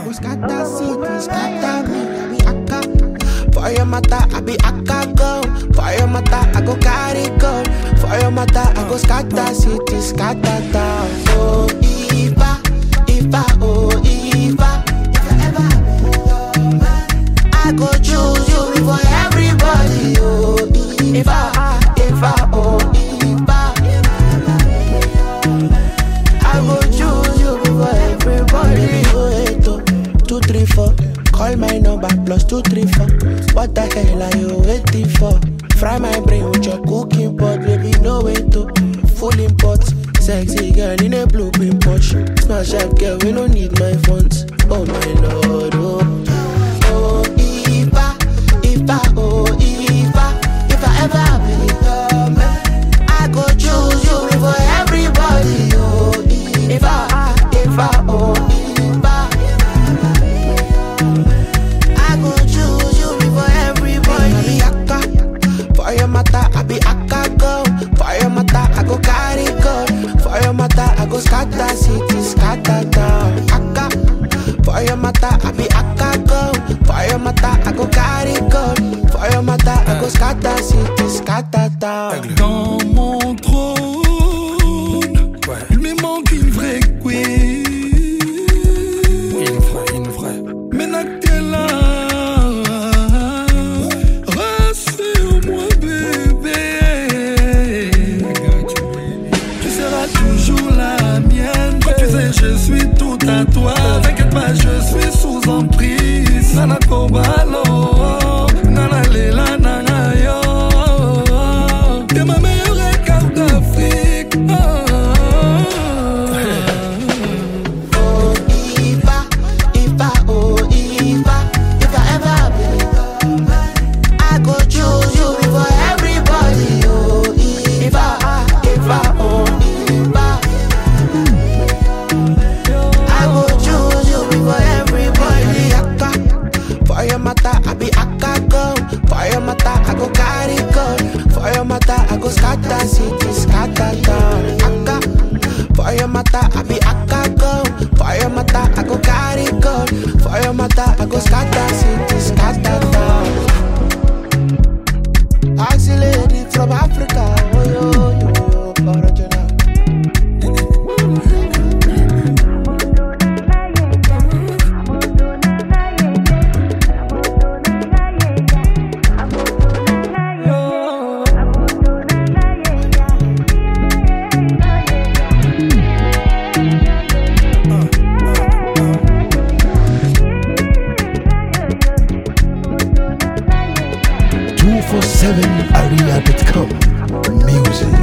go scatter city, scatter me. I be akka. For your mata, I be akka go. For your mata, I go carry go. For your mata, I go scatter city, scatter town. Oh, Ifa, Ifa, oh, Ifa. If I ever be your man, I go choose you before everybody. Oh, Ifa, Ifa, oh, Ifa. I go choose you before everybody. Oh, eight, oh, two, three, four. Call my number plus two, three, four. What the hell are you waiting for? Fry my brain with your cooking pot, baby. No way to full import. Sexy girl in a blue pin pouch. Smash up, girl, we don't need my funds. Oh my lord, oh. Oh, Ifa, Ifa, oh, Ifa. If I ever be your man, I go choose you before everybody. Oh, Ifa, Ifa, oh, Ifa. I go choose you before everybody. I be akka, for your mata, I be akka go. For your mata, I go carry go. For your mata, I go scatter city, scatter town. Akka, for your mata, I be akka go. For your mata, I go carry go. For your mata, I go scatter city, scatter town. Dans mon trône, il me manque une vraie queen. Une vraie, une vraie. Maintenant que t'es là, rassure-moi, bébé. Tu seras toujours la mienne. Quand tu sais, je suis tout à toi. T'inquiète pas, je suis sous emprise. Nana Kobalo, Nana Lela, Nana Yo. T'es ma meilleure carte d'Afrique. Oh, Ifa, Ifa, oh, Ifa. If I ever be your man, I go choose you before everybody. Oh, Ifa, Ifa, oh, Ifa. I go choose you before everybody. Akka, for your mata, I be akka go. For your mata, I go carry go. For your mata, I go scatter city, scatter town. Akka, for your mata, I be akka go. For your mata, I go carry go. For your mata, I go scatter city, scatter town. Ask lady from Africa, oh yo yo, yo, original. Two four seven area.com. Music.